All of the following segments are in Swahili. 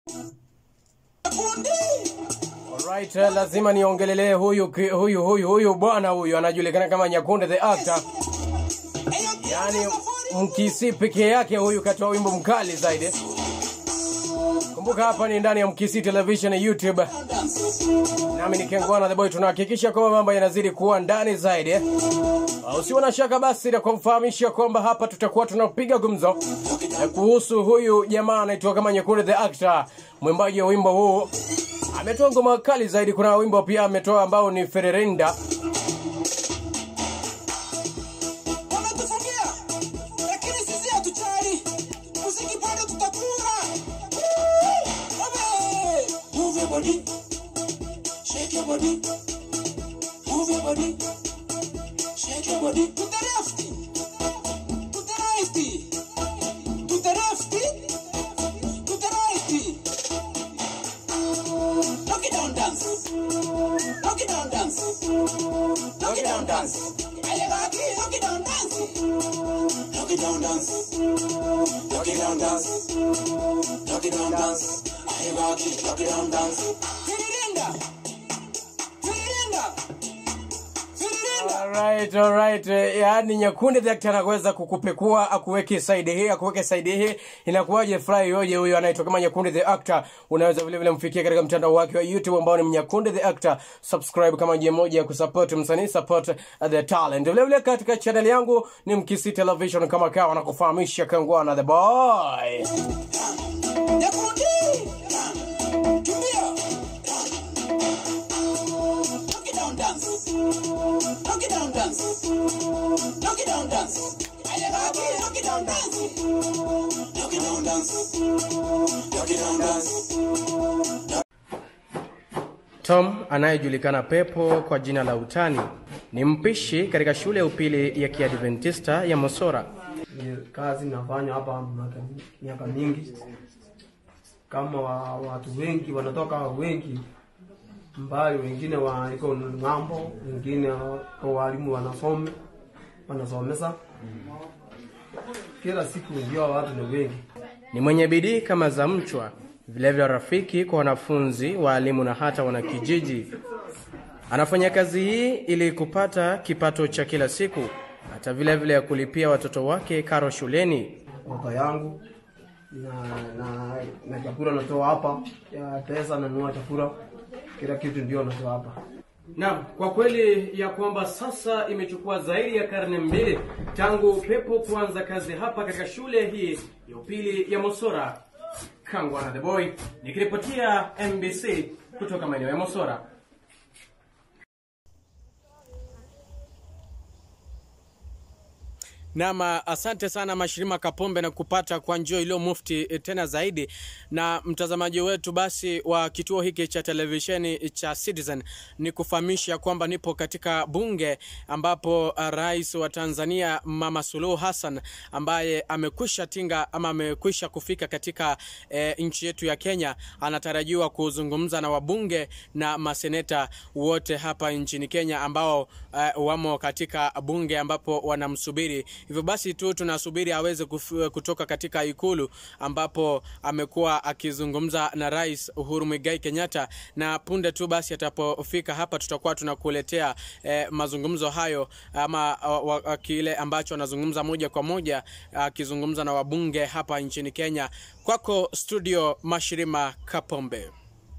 Alright, eh, lazima niongelelee huyu ki- huyu huyu huyu bwana huyu anajulikana kama Nyakunde the actor. Yaani Mkisi pekee yake huyu katoa wimbo mkali zaidi. Kumbuka hapa ni ndani ya Mkisi Television ya YouTube. Nami ni Kengwana the boy, tunahakikisha kwamba mambo yanazidi kuwa ndani zaidi. Uh, Usiwe na shaka basi na kumfahamisha kwamba hapa tutakuwa tunapiga gumzo eh, kuhusu huyu jamaa anaitwa kama Nyakunde the actor, mwimbaji wa wimbo huu ametoa ngoma kali zaidi. Kuna wimbo pia ametoa ambao ni Fererenda. wametufungia lakini sisi hatujali muziki bado tutakula Abe! Move your body. Shake your body. Move your body. Shake your body. To the left. To the right. To the left. To the right. Knock it down, dance. Knock it down, dance. Knock it down, dance. Alebaki, knock it down, dance. Knock it down, dance. Knock it down, dance. Knock it down, dance. Alebaki, knock it down, dance. Firirinda. Firirinda. Firirinda. Alright, alright. Eh, Yaani Nyakunde the actor anaweza kukupekua akuweke side hii akuweke side hii, inakuwaje? Furahi yoje huyo anaitwa kama Nyakunde the actor. Unaweza vile vile mfikia katika mtandao wake wa YouTube ambao ni Nyakunde the actor. Subscribe kama njia moja ya kusupport msanii, support uh, the talent. Vile vile katika channel yangu ni Mkisi Television kama kawa na kufahamisha Kangwana the boy. Nyakundi. Kimbia. Knock it down, dance. Knock it down, dance. Knock it down, dance. Alebaki, knock it down, dance. Knock it down, dance. Knock it down, dance. Tom anayejulikana Pepo kwa jina la utani ni mpishi katika shule ya upili ya Kiadventista ya Mosora. Ni kazi nafanya hapa miaka- miaka mingi, kama wa, watu wengi wanatoka wengi mbali, wengine waliko ng'ambo, wengine kwa walimu wanasome wanasomesa kila siku, ndio watu ni wengi. Ni mwenye bidii kama za mchwa, vilevile rafiki kwa wanafunzi, waalimu na hata wanakijiji. Anafanya kazi hii ili kupata kipato cha kila siku, hata vile vile ya kulipia watoto wake karo shuleni. Watoto yangu na na na chakula natoa hapa, ya pesa nanunua chakula, kila kitu ndio natoa hapa. Naam, kwa kweli ya kwamba sasa imechukua zaidi ya karne mbili tangu Pepo kuanza kazi hapa katika shule hii ya upili ya Mosora. Kangwana the boy nikiripotia MBC kutoka maeneo ya Mosora. Naam, asante sana Mashirima Kapombe na kupata kwa njia iliyo mufti eh, tena zaidi. Na mtazamaji wetu basi wa kituo hiki cha televisheni cha Citizen, ni kufahamisha kwamba nipo katika bunge ambapo uh, rais wa Tanzania Mama Suluhu Hassan ambaye amekwisha tinga ama amekwisha kufika katika eh, nchi yetu ya Kenya, anatarajiwa kuzungumza na wabunge na maseneta wote hapa nchini Kenya ambao uh, wamo katika bunge ambapo wanamsubiri. Hivyo basi tu tunasubiri aweze kuf- kutoka katika ikulu ambapo amekuwa akizungumza na Rais Uhuru Muigai Kenyatta, na punde tu basi atapofika hapa tutakuwa tunakuletea eh, mazungumzo hayo ama uh, wa- wa- kile ambacho anazungumza moja kwa moja akizungumza na wabunge hapa nchini Kenya. Kwako studio, Mashirima Kapombe.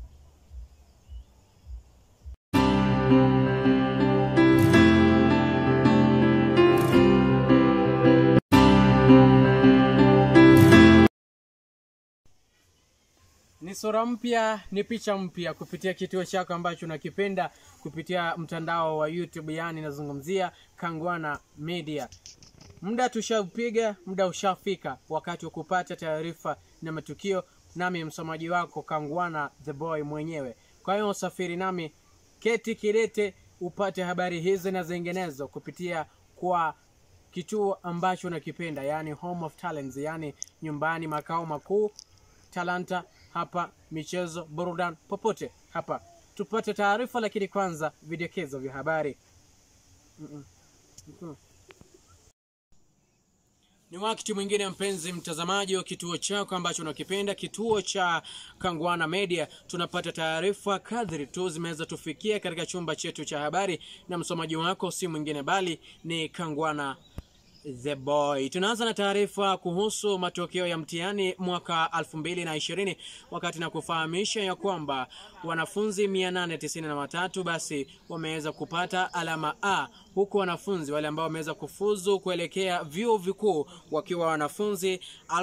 ni sura mpya ni picha mpya kupitia kituo chako ambacho unakipenda kupitia mtandao wa youtube yani nazungumzia kangwana media muda tushaupiga muda ushafika wakati wa kupata taarifa na matukio nami msomaji wako kangwana the boy mwenyewe kwa hiyo usafiri nami keti kirete upate habari hizi na zinginezo kupitia kwa kituo ambacho unakipenda yani home of talents yani nyumbani makao makuu talanta hapa michezo burudani popote hapa tupate taarifa lakini kwanza vidokezo vya habari Mm-mm. Mm-mm. Ni wakati mwingine mpenzi mtazamaji wa kituo chako ambacho unakipenda, kituo cha Kangwana Media. Tunapata taarifa kadri tu zimeweza tufikia katika chumba chetu cha habari, na msomaji wako si mwingine bali ni Kangwana The Boy. Tunaanza na taarifa kuhusu matokeo ya mtihani mwaka 2020 wakati na kufahamisha ya kwamba wanafunzi 893 basi wameweza kupata alama A huku wanafunzi wale ambao wameweza kufuzu kuelekea vyuo vikuu wakiwa wanafunzi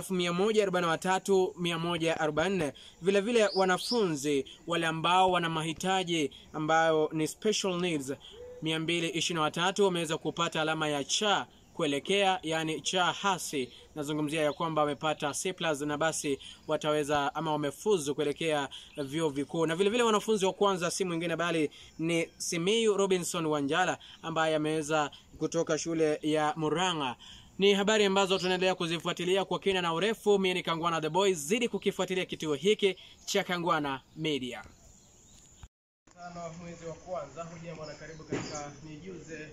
143144 vile vile wanafunzi wale ambao wana mahitaji ambayo ni special needs 223 wameweza kupata alama ya cha kuelekea yani cha hasi nazungumzia ya kwamba wamepata C plus na basi wataweza ama wamefuzu kuelekea vyuo vikuu na vile vile wanafunzi wa kwanza si mwingine bali ni Simiyu Robinson Wanjala ambaye ameweza kutoka shule ya Murang'a ni habari ambazo tunaendelea kuzifuatilia kwa kina na urefu mimi ni Kangwana the Boys zidi kukifuatilia kituo hiki cha Kangwana Media tano mwezi wa kwanza hujambo na karibu katika nijuze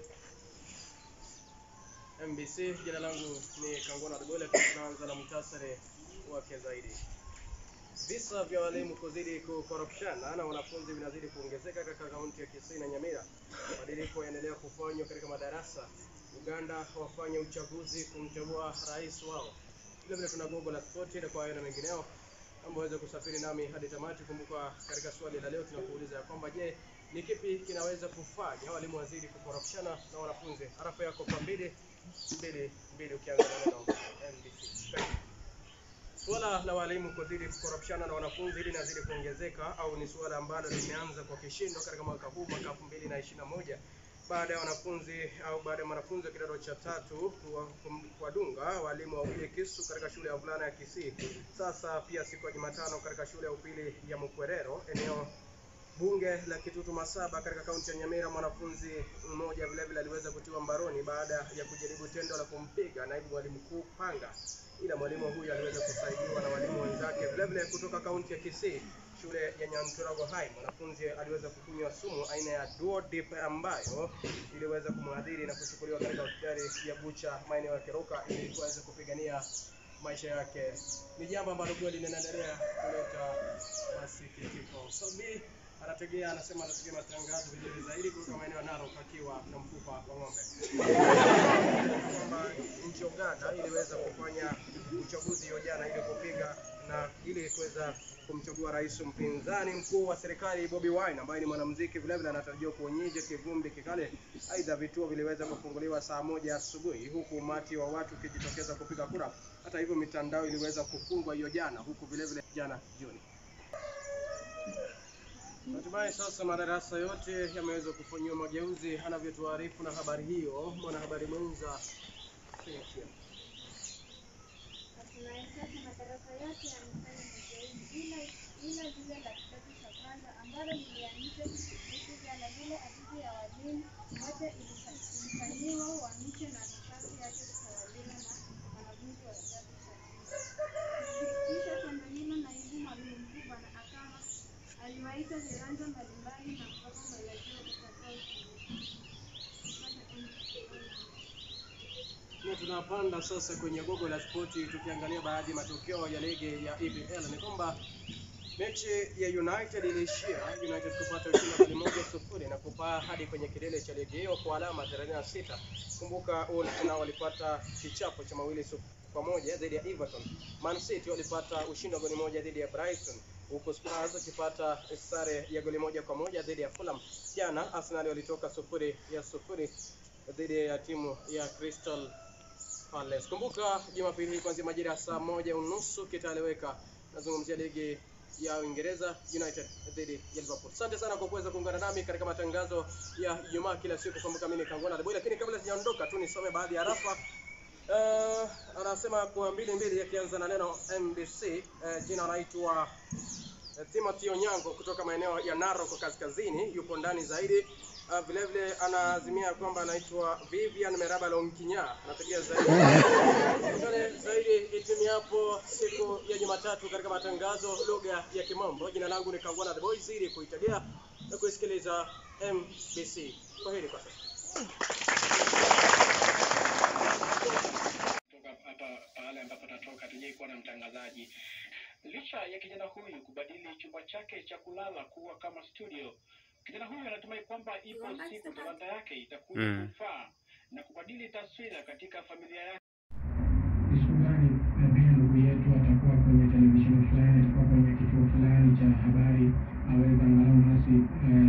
MBC. Jina langu ni Kangona Dogole. Tunaanza na muhtasari wake zaidi. Visa vya walimu kuzidi kukorofishana na wanafunzi vinazidi kuongezeka katika kaunti ya Kisii na Nyamira. Mabadiliko yaendelea kufanywa katika madarasa. Uganda wafanya uchaguzi kumchagua rais wao. Vile vile tuna gogo la spoti na kwa hayo na mengineo ambao waweze kusafiri nami hadi tamati. Kumbuka katika swali la leo tunakuuliza ya kwamba je, ni kipi kinaweza kufanya walimu wazidi kukorofishana na wanafunzi? Harafa yako kwa mbili mbili mbili ukianza na neno NBC. Suala la walimu kuzidi kukorofishana na wanafunzi hili linazidi kuongezeka au ni suala ambalo limeanza kwa kishindo katika mwaka huu mwaka 2021 baada ya wanafunzi au baada ya mwanafunzi wa kidato cha tatu kuwadunga walimu wawili kisu katika shule ya wavulana ya Kisii. Sasa pia siku ya Jumatano katika shule ya upili ya Mkwerero eneo bunge la Kitutu Masaba katika kaunti ya Nyamira, mwanafunzi mmoja vile vile aliweza kutiwa mbaroni baada ya kujaribu tendo la kumpiga naibu mwalimu mkuu panga, ila mwalimu huyu aliweza kusaidiwa na walimu wenzake vile vile kutoka kaunti ya Kisii, shule ya Nyanturago High. Mwanafunzi aliweza kukunywa sumu aina ya Duodip ambayo iliweza kumwadhiri na kuchukuliwa katika hospitali ya Bucha maeneo ya Keroka ili kuweza kupigania maisha yake. Ni jambo ambalo kweli linaendelea kuleta masikitiko. So, B anategea anasema anategea matangazo vizuri zaidi kutoka maeneo ya Narok akiwa na mfupa wa ng'ombe. Kwamba nchi ya Uganda iliweza kufanya uchaguzi hiyo jana ili kupiga na ili kuweza kumchagua rais mpinzani mkuu wa serikali Bobi Wine ambaye ni mwanamuziki vile vile anatarajiwa kuonyesha kivumbi kikale. Aidha, vituo viliweza kufunguliwa saa moja asubuhi huku umati wa watu ukijitokeza kupiga kura. Hata hivyo, mitandao iliweza kufungwa hiyo jana huku vile vile jana jioni. Hatimaye sasa madarasa yote yameweza kufanyiwa mageuzi, anavyotuarifu na habari hiyo mwanahabari mwenza Cynthia. Hatimaye sasa madarasa yote yamefanya mageuzi ila ila lile la kidato cha kwanza ambalo lilianzishwa wiki jana, lile afisi ya walimu wote ilifanyiwa uhamisho na nafasi yake kutawaliwa na wanafunzi wa kidato cha pili. Kisha tendo hilo, naibu mwalimu mkuu Bwana Akama aliwaita viranja mbalimbali na kuwapa mwelekeo Na tunapanda sasa kwenye gogo la spoti tukiangalia baadhi ya matokeo ya ligi ya EPL ni kwamba mechi ya United iliishia United kupata ushindi wa goli moja sufuri na kupaa hadi kwenye kilele cha ligi hiyo kwa alama 36. Kumbuka Wolves nao walipata kichapo cha mawili su- kwa moja dhidi ya Everton. Man City walipata ushindi wa goli moja dhidi ya Brighton huku Spurs wakipata sare ya goli moja kwa moja dhidi ya Fulham. Jana Arsenal walitoka sufuri ya sufuri dhidi ya timu ya Crystal Palace. Kumbuka Jumapili hii kuanzia majira ya saa moja unusu kitaeleweka. Nazungumzia ligi ya Uingereza United dhidi ya Liverpool. Asante sana kwa kuweza kuungana nami katika matangazo ya Ijumaa kila siku. Kumbuka mimi ni Kangwana The Boy, lakini kabla sijaondoka tu nisome baadhi ya rafa Uh, anasema kwa mbili mbili akianza na neno MBC. Uh, jina anaitwa uh, Timothy Onyango kutoka maeneo ya Narok kaskazini, yupo ndani zaidi. Uh, vile vile anaazimia kwamba anaitwa Vivian Meraba Lonkinya, anategea zaidi Ungane zaidi itimi hapo siku ya Jumatatu katika matangazo lugha ya Kimombo. Jina langu ni Kangwana The Boys, ili kuitegea na kuisikiliza MBC. Kwa heri kwa sasa. kutoka hapa pale ambapo atatoka, hatujai kuwa na mtangazaji. Licha ya kijana huyu kubadili chumba chake cha kulala kuwa kama studio, kijana huyu anatumai kwamba ipo siku talanta yake itakuja Mm. kufaa na kubadili taswira katika familia yake. ni siku gani eh, pia ndugu yetu atakuwa kwenye televisheni fulani, atakuwa kwenye kituo fulani cha habari, aweze angalau nasi eh,